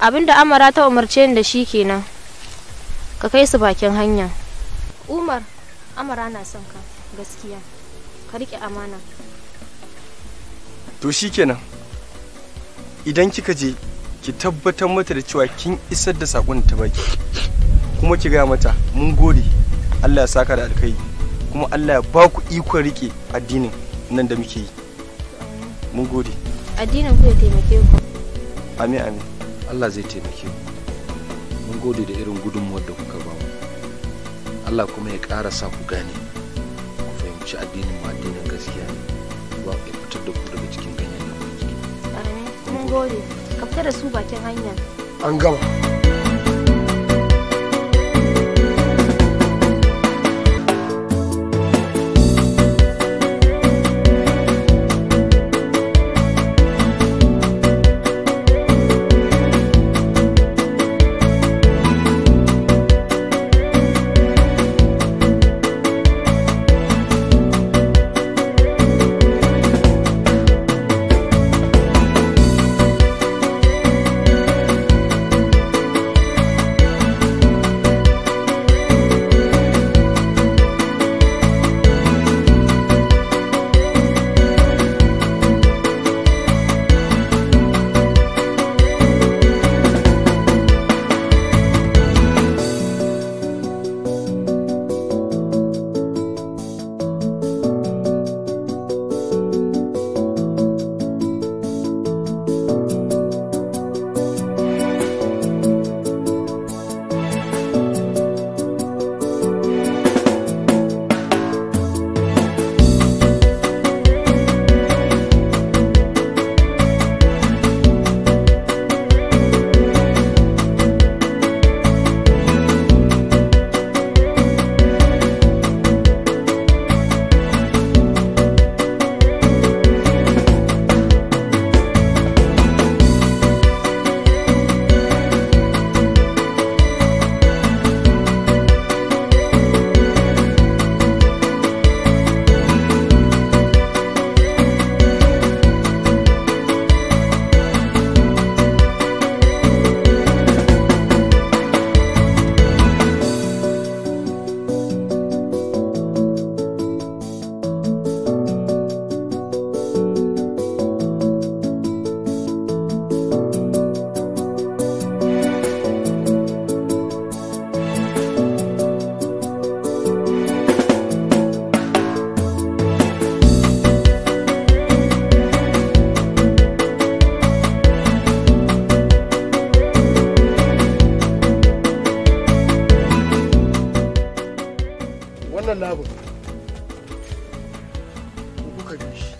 abinda amara ta umarce ni da shi kenan ka kai su bakin hanya umar amara na son ka gaskiya ka rike amana to shikenan idan kika je ki tabbatar mata da cewa kin isar da sakon ta baki kuma ki gaya mata mun gode Allah ya saka da alkai kuma Allah ya ba ku ikon rike addinin nan da muke yi mun gode addinin ku ya taimake ku amin amin Allah zai taimake ku mun gode da irin gudunmuwar da kuka ba mu Allah kuma ya ƙara sa ku gane ku fahimci addinin mu addinin gaskiya ne ba ya fitar da ku daga cikin ganyen nan baki amin mun gode ka fita da su bakin hanya an gama wannan labin kuka bi shi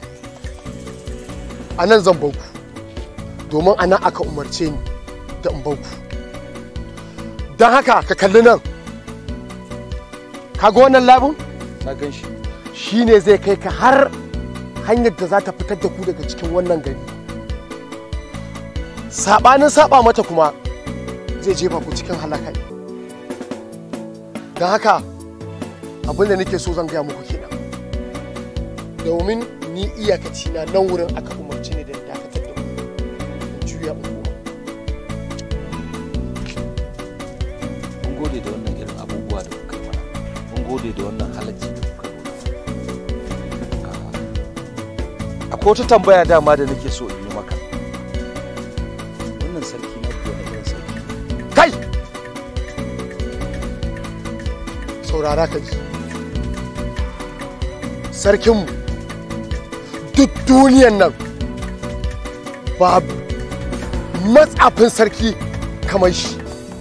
a nan zan banku domin a nan aka umarce ni da in banku don haka ka kalli nan kaga wannan labin na gan shi shi ne zai kai ka har hanyar da za ta fitar da ku daga cikin wannan gari saɓanin saɓa mata kuma zai jefa ku cikin halakai don haka abin da nake so zan gaya muku kenan domin ni iyakaci na nan wurin aka umarci ni da dakatar da ku in juya in koma mun gode da wannan irin abubuwa da kuka yi mana mun gode da wannan halacci da kuka nuna akwai wata tambaya dama da nake so in yi maka wannan sarki na kuwa na irin sarki kai saurara ka ji sarkinmu duk duniyan nan babu matsafin sarki kamar shi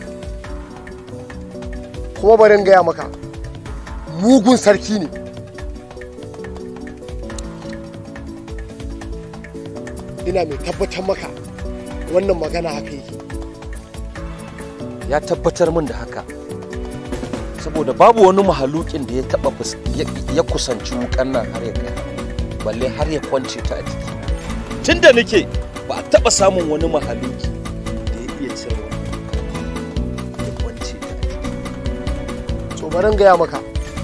kuma bari in gaya maka mugun sarki ne ina mai tabbatar maka wannan magana haka yake ya tabbatar min da haka saboda babu wani mahalukin da ya taba fus- ya- ya kusanci wukan nan har ya kai balle har ya kwance ta a jiki tun da nake ba a taba samun wani mahaluki da ya iya cire wannan wukan ya kwance ta a jiki to bari in gaya maka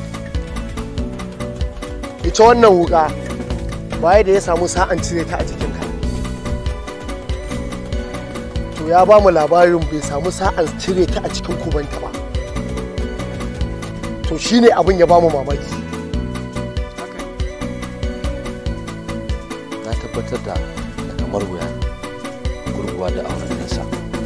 ita wannan wuka baya da ya samu sa'an cire ta a jikinka to to ya ba mu labarin bai samu sa'an cire ta a cikin kubanta ba to shine abin ya ba mu mamaki na tabbatar da da kamar wuya gurguwa da auren nasa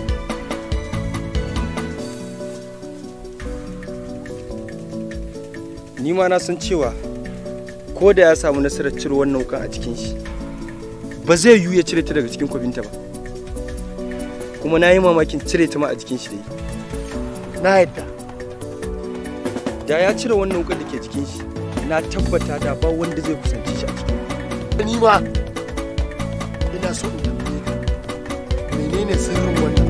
ni ma na san cewa ko da ya samu nasarar cire wannan wukan a cikin shi ba zai yiwu ya cire ta daga cikin kwabinta ba kuma na yi mamakin cire ta ma a jikin shi da yi na yadda da ya cire wannan wukan da ke jikin shi na tabbata da ba wanda zai kusance shi a cikin ni ma ina so in tambaye ka menene sirrin wannan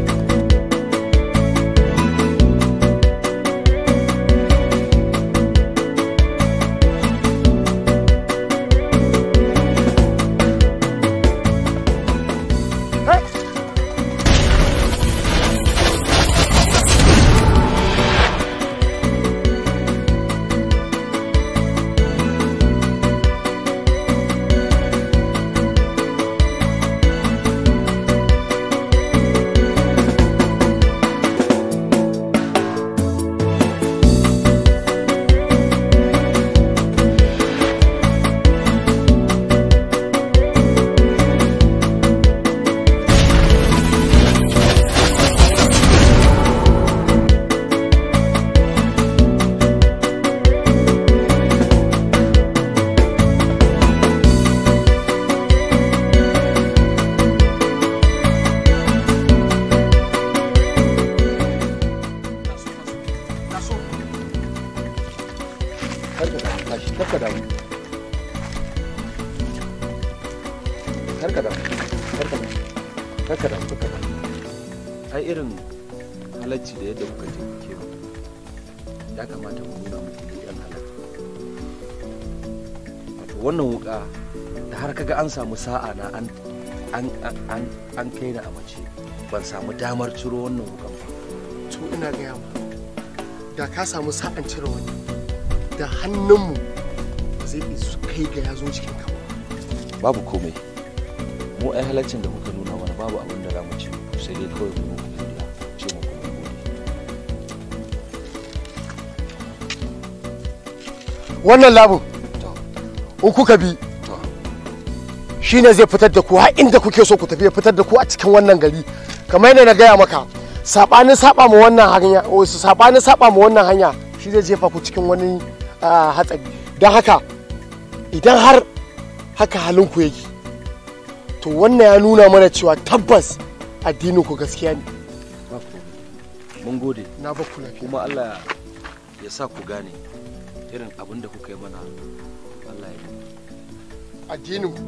karka da tashi karka da karka da karka da karka da karka da ai irin halacci da yadda kuka taimake mu ya kamata mu nuna muku mu yan halacci wato wannan wuka da har kaga an samu sa'a na an an an an kai ni a mace ban samu damar ciro wannan wukan ba to ina gaya ma da ka samu sa'an cire wani da hannunmu ba zai isu kai ga ya zo cikin ka ba babu komai mu ai halaccin da kuka nuna mana babu abin da za mu ci muku sai dai kawai mu muku godiya ce muku mun gode wannan labin to in kuka bi to shine zai fitar da ku har inda kuke so ku tafi ya fitar da ku a cikin wannan gari kamar yadda na gaya maka sabanin saba mu wannan hanya wasu sabanin saba mu wannan hanya shi zai jefa ku cikin wani ah, hatsari don haka idan har haka halin ku yake to wannan ya nuna mana cewa tabbas addinin ku gaskiya ne ba komai mun gode na ba ku lafiya kuma Allah ya sa ku gane irin abin da kuka yi mana Allah ya yi addinin ku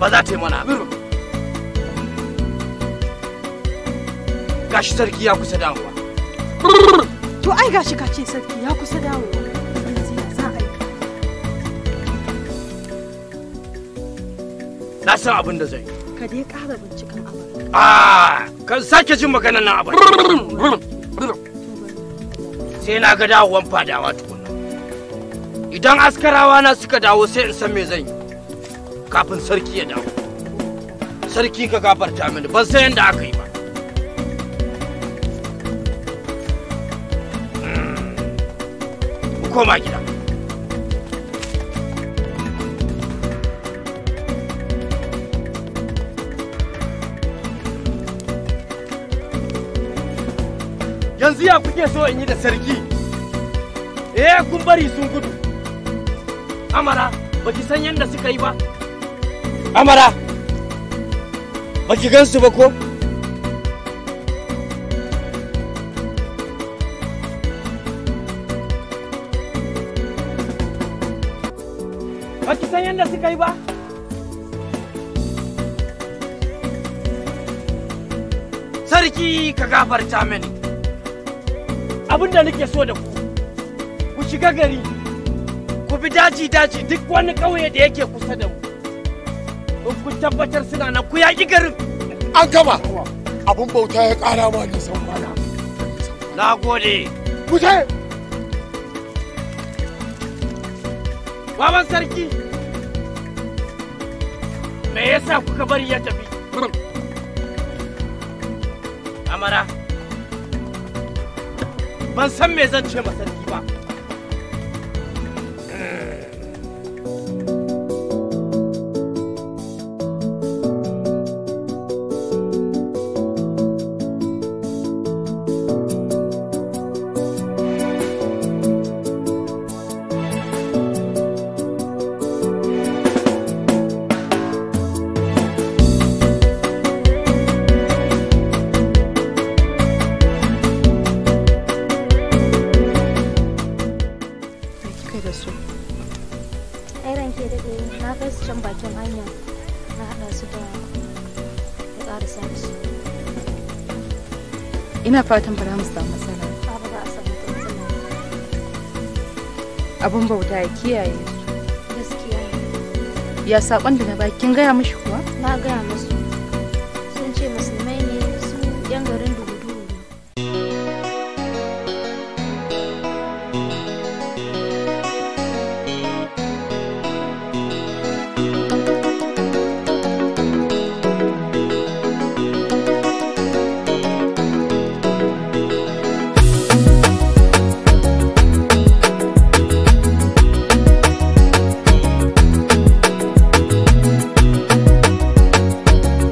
ba za ta yi mana haka gashi sarki ya kusa dawowa To ai gashi ka ce sarki ya kusa dawowa. Yanzu ya za a yi. na san abin da zai yi Ka dai ƙara binciken abin. Ah, kan sake jin maganar nan abin sai na ga dawowan fadawa tukuna idan askarawa na suka dawo sai in san me zan yi kafin sarki ya dawo sarki ka gafarta mini ban san yadda aka yi ba Mm. Mu koma gida yanzu ya kuke so in yi da sarki eh kun bari sun gudu amara baki san yadda suka yi ba amara baki gansu ba ko baki san yadda suka yi ba sarki ka gafarta mini abin da nake so da ku ku shiga gari ku bi daji daji duk wani ƙauye da yake kusa da mu in ku tabbatar suna nan ku yaƙi garin an gama abun bauta ya ƙara ma nisan kwana na gode ku je baban sarki me yasa kuka bari ya tafi amara ban san me zan ce ma sarki ba Me kika da su? ai ranke daɗe na kai su can bakin hanya na haɗa su da ya ƙarasa da su Ina fatan ba za mu samu matsala. ba ba za a samu ta matsala Abun bauta ya kiyaye su. gaskiya ne Ya saƙon da na baki kin gaya mishi kuwa? na gaya musu sun ce musulmai ne su yan garin dugu-dugu ne ku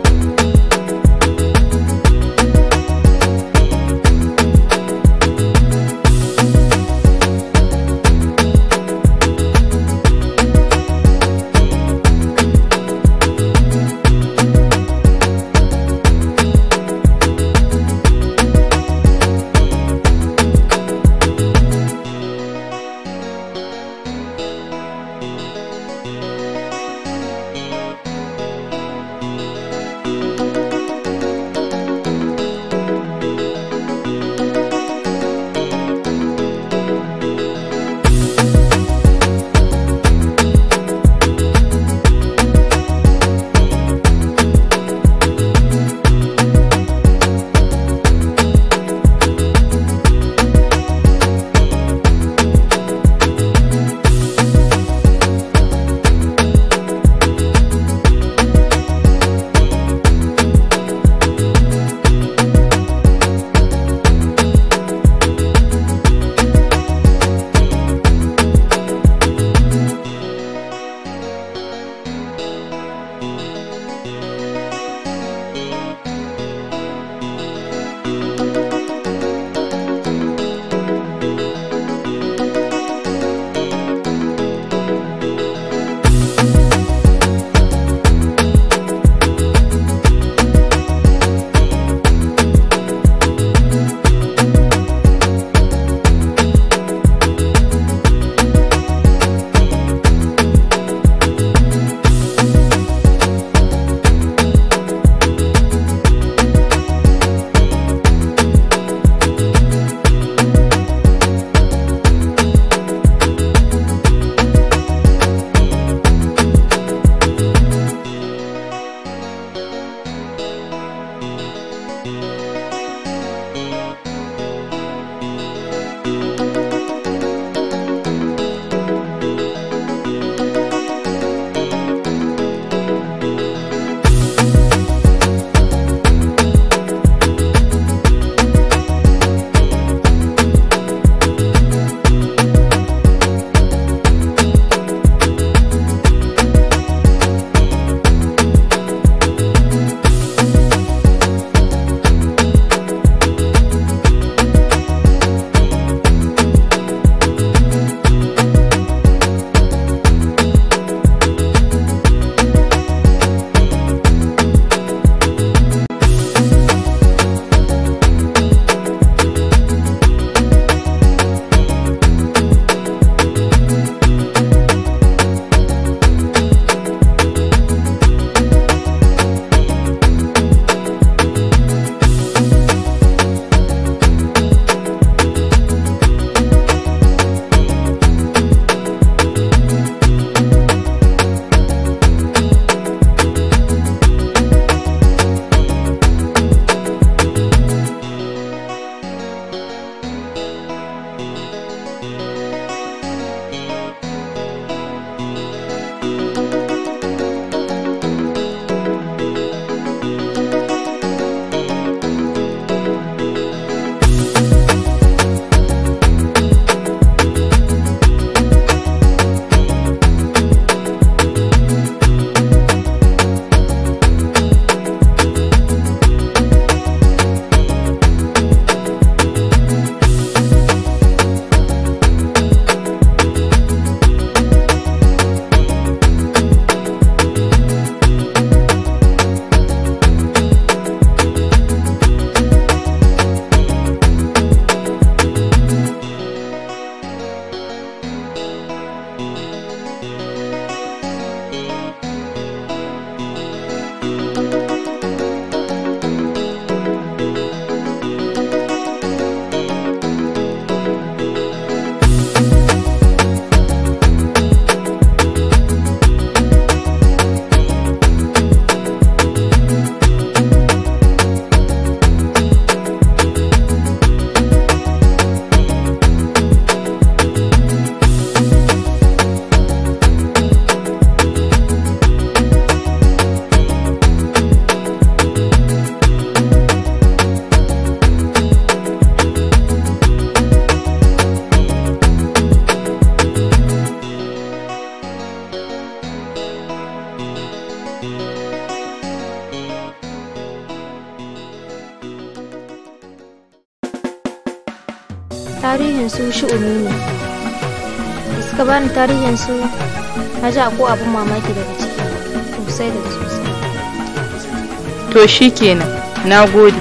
tarihin su shi'umi ne da suka bani tarihin su na ji ko abin mamaki daga ciki sosai da sosai to shikenan na gode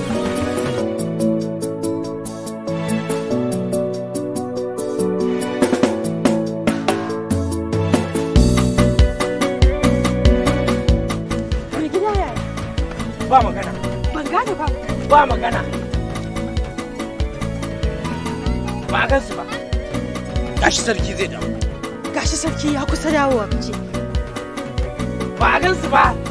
Mai gida yaya? ba magana Ban gane ba. ba magana ba a gansu ba gashi sarki zai dawo Gashi sarki ya kusa dawowa kace. ba a gansu ba